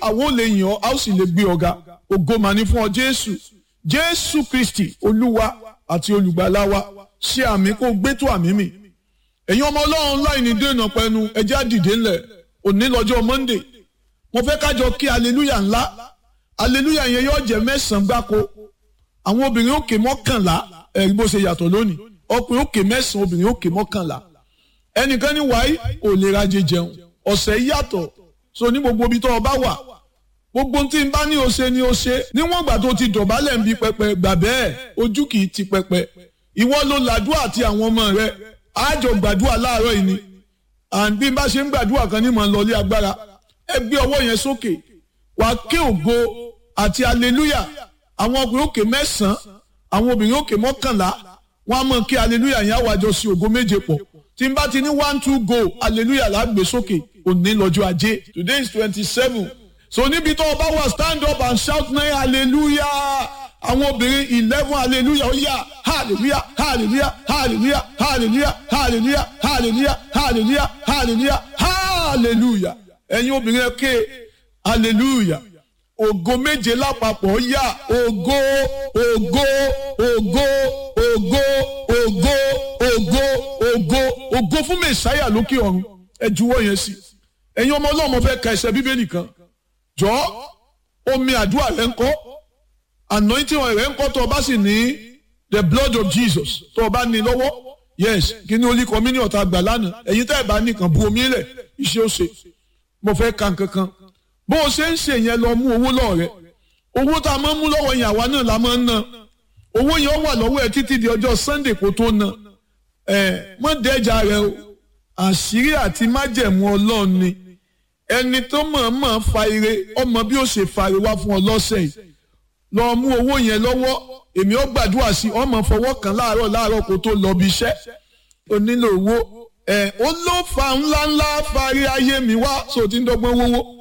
àwọn ò lè yàn ọ́ a ó sì lè gbé ọ̀gá ògo mà ní fún ọ jésù jésù kristi olúwa àti olùgbàlà wa ṣe àmì kó gbé tó àmì mi ẹ̀yin ọmọ ọlọ́run láì ní dènà pẹ̀lú ẹjẹ́ àdìdé ńlẹ̀ òní lọ́jọ́ monday mo fẹ́ kájọ kí aleluya ńlá aleluya yẹn yóò jẹ́ mẹ́sàn-án gbáko àwọn obìnrin òkè mọ́kànlá ẹ̀rí bó ṣe yàtọ̀ lónìí ọkùnrin òkè mẹ́sàn-án obìnrin òkè mọ́kànlá ẹnìkan ní wáyé ò lè rajẹ jẹun ọ̀sẹ̀ yàtọ̀ so ní gbogbo ibi tó o bá wà gbogbo tí n bá ní o ṣe ni o ṣe níwọ̀n ìgbà tó ti dọ̀bálẹ̀ ń bi pẹpẹ gbà bẹ́ẹ̀ ojú kì í ti pẹpẹ ìwọ ló làdúrà àti àwọn ọmọ rẹ àjọ gbàdúrà láàárọ̀ yìí ni and bí n bá ṣe ń gbàdúrà kan ní mọ̀ ń lọlé agbára ẹ gbé ọwọ́ yẹn sókè wà á ké ògo àti aleluya àwọn ọkùnrin òkè mẹ́sàn-án àwọn obìnrin òkè mọ́kànlá wọn á mọ̀ kí aleluya yẹn àwàjọ sí ògo méje pọ̀ tí n bá ti ní one two go aleluya là á gbé sókè òní lọ́jọ́ ajé today is twenty seven so níbi tó o bá wà stand up and shout nine hallelujah àwọn obìnrin eleven hallelujah ó yá hallelujah hallelujah hallelujah hallelujah hallelujah hallelujah hallelujah hallelujah hallelujah ẹ̀yin obìnrin ẹ ké hallelujah ògo méje lápapọ̀ ó yá ògo ògo ògo ògo ògo ògo ògo ògo fún mẹsàáyà lókè ọ̀run ẹ juwọ́ yẹn sí ẹ̀yin ọmọ ọlọ́mọ fẹ́ ka ẹsẹ̀ bíbélì kan jọ omi àdúrà rẹ ń kọ́ anointing oil rẹ ń kọ́ tó o bá sì ní the blood of Jesus tó o bá ní lọ́wọ́ yes kí ni olú kọ́mínì ọ̀tá gbà lánàá ẹ̀yin tẹ́ ẹ̀ bá nìkan bu omi lẹ̀ iṣẹ́ ó ṣe mo fẹ́ ka nǹkankan bó o ṣe ń ṣe yẹn lọ mú owó lọ́ọ̀ rẹ owó tá a máa ń mú lọ́wọ́ yẹn àwa náà la máa ń ná owó yẹn wà lọ́wọ́ ẹ títí di ọjọ́ Sunday kó tó ná ẹ mọ́ dẹ́jà rẹ o àṣírí àti májẹ̀mú ọlọ́run ni ẹni tó mọ̀ọ́mọ̀ fa ire ọmọ bí ó ṣe fa ire wá fún ọ lọ́sẹ̀ yìí lọ mú owó yẹn lọ́wọ́ èmi ó gbàdúrà sí ọmọ fọwọ́ kan láàárọ̀ láàárọ̀ kó tó lọ bí iṣẹ́ o nílò owó ẹ ó ló fa ńláńlá fari ayé mi wá so ti ń dọ́gbọ́n wówó